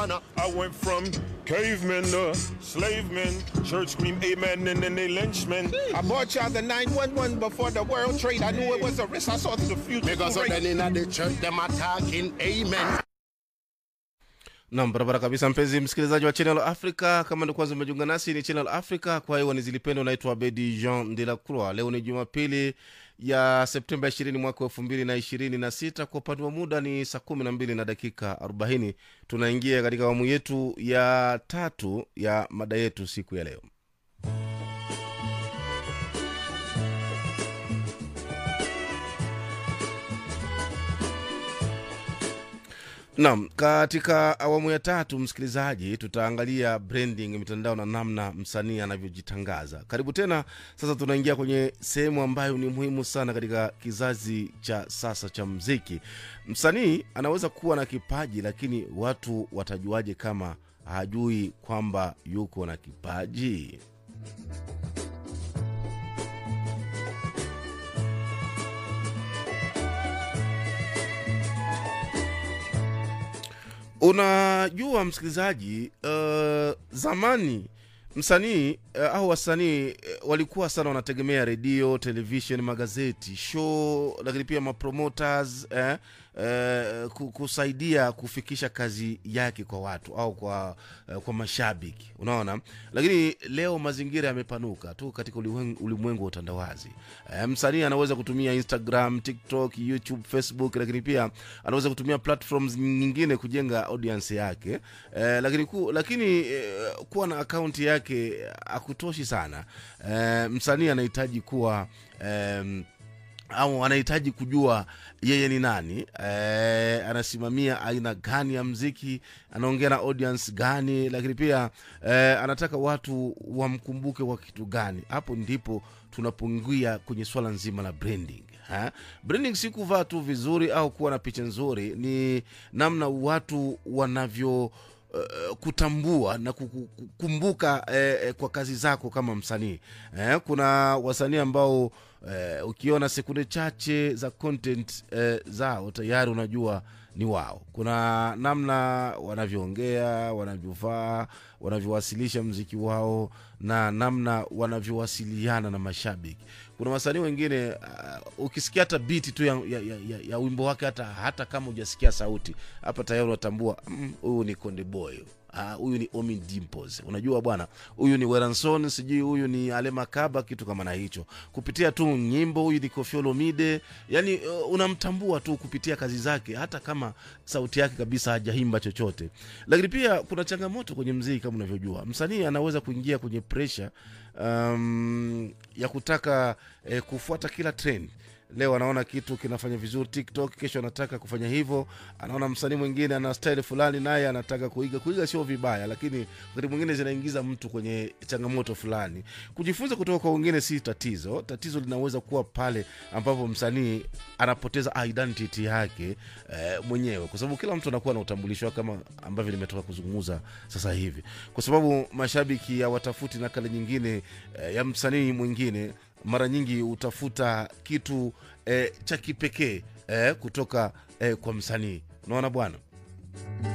I went from cavemen to slave men. Church scream amen and then they lynch men. I bought y'all the 911 before the world trade. I knew it was a risk. I saw the future. Because of great. then in the church, them attacking, amen. nam barabara kabisa mpenzi msikilizaji wa channel africa kama ndo kwanza umejiunga nasi ni channel africa kwa hiyo ni zilipendo naitwa bedi jean de la croix leo ni jumapili ya septemba 20 mwaka elfu mbili na ishirini na sita kwa upande wa muda ni saa kumi na mbili na dakika 40 tunaingia katika awamu yetu ya tatu ya mada yetu siku ya leo Naam, katika awamu ya tatu, msikilizaji, tutaangalia branding mitandao na namna msanii anavyojitangaza. Karibu tena. Sasa tunaingia kwenye sehemu ambayo ni muhimu sana katika kizazi cha sasa cha mziki. Msanii anaweza kuwa na kipaji, lakini watu watajuaje kama hajui kwamba yuko na kipaji? unajua msikilizaji uh, zamani msanii uh, au wasanii uh, walikuwa sana wanategemea redio television magazeti show lakini pia mapromoters eh, eh, ku- kusaidia kufikisha kazi yake kwa watu au kwa eh, kwa mashabiki unaona lakini leo mazingira yamepanuka tu katika ulimwen- ulimwengu wa utandawazi eh, msanii anaweza kutumia instagram tiktok youtube facebook lakini pia anaweza kutumia platforms nyingine kujenga audience yake eh, lakini, ku, lakini eh, kuwa na akaunti yake akutoshi sana eh, msanii anahitaji kuwa eh, au anahitaji kujua yeye ni nani e, anasimamia aina gani ya mziki anaongea na audience gani lakini pia e, anataka watu wamkumbuke kwa kitu gani hapo ndipo tunapungia kwenye swala nzima la branding ha? branding si kuvaa tu vizuri au kuwa na picha nzuri ni namna watu wanavyo uh, kutambua na kuku- kukumbuka eh, eh, kwa kazi zako kama msanii eh, kuna wasanii ambao eh, ukiona sekunde chache za content eh, zao tayari unajua ni wao kuna namna wanavyoongea wanavyovaa wanavyowasilisha mziki wao na namna wanavyowasiliana na mashabiki kuna wasanii wengine uh, ukisikia hata biti tu ya, ya, ya, ya, ya wimbo wake hata, hata kama hujasikia sauti hapa tayari unatambua "Mm, huyu ni konde boy Ah, huyu ni omi dimples unajua bwana huyu ni weranson sijui huyu ni alemakaba kitu kama na hicho kupitia tu nyimbo huyu ni kofiolomide yani uh, unamtambua tu kupitia kazi zake hata kama sauti yake kabisa hajaimba chochote lakini pia kuna changamoto kwenye mziki kama unavyojua msanii anaweza kuingia kwenye presha um, ya kutaka eh, kufuata kila trend leo anaona kitu kinafanya vizuri tiktok kesho anataka kufanya hivyo anaona msanii mwingine ana style fulani naye anataka kuiga kuiga sio vibaya lakini wakati mwingine zinaingiza mtu kwenye changamoto fulani kujifunza kutoka kwa wengine si tatizo tatizo linaweza kuwa pale ambapo msanii anapoteza identity yake eh, mwenyewe kwa sababu kila mtu anakuwa na utambulisho wake kama ambavyo nimetoka kuzungumza sasa hivi kwa sababu mashabiki hawatafuti nakala nyingine eh, ya msanii mwingine mara nyingi utafuta kitu eh, cha kipekee eh, kutoka eh, kwa msanii unaona bwana